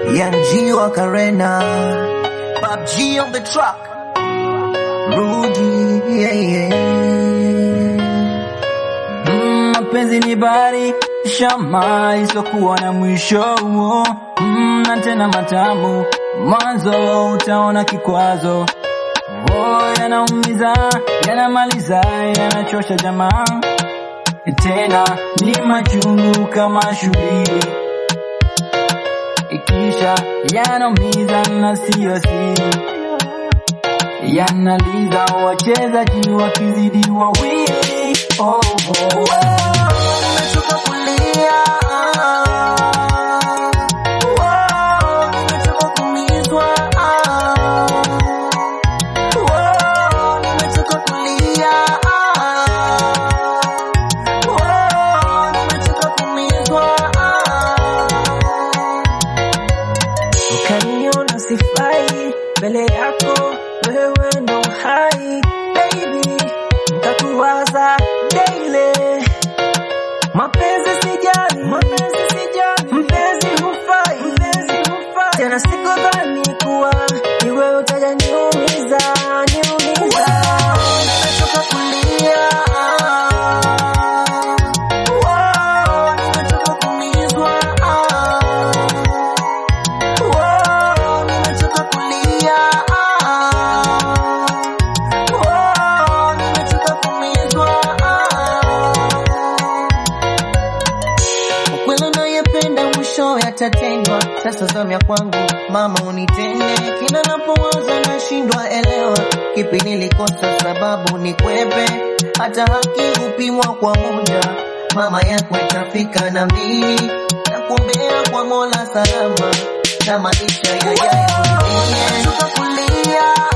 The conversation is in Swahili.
Young G wa Karena, Bob G on the truck, Rudy, yeah, yeah. Mm, mapenzi ni bahari shama isokuwa na mwisho mm, na tena matamu mwanzo utaona kikwazo oh, yanaumiza yanamaliza yanachosha jamaa tena ni machungu kama shubiri ikisha yanaumiza na siyo siri yanaliza wachezaji wakizidi wawili oh, oh, oh. Nimechoka kulia, Wow, nimechoka kuumizwa, Wow, nimechoka kulia, Wow, nimechoka kuumizwa. Ukaniona sifai mbele yako, wewe ndo hai baby, ntakuwaza daily. Mapenzi sijali, mapenzi sijali, mpenzi hufai, mpenzi hufai. Tena sikudhani kuwa ni wewe utaja niumiza, niumiza. Nimechoka kulia, Wow, nimechoka kuumizwa, Wow, nimechoka kulia, Wow, nimechoka kuumizwa. Ukweli unayependa mwisho yatatendwa. Sasa zamu ya kwangu, mama unitende. Kila napowaza nashindwa elewa, kipi nilikosa, sababu ni kwepe. Hata haki hupimwa kwa muda, mama yako itafika na mimi nakuombea kwa Mola salama na maisha yajayo. Nimechoka kulia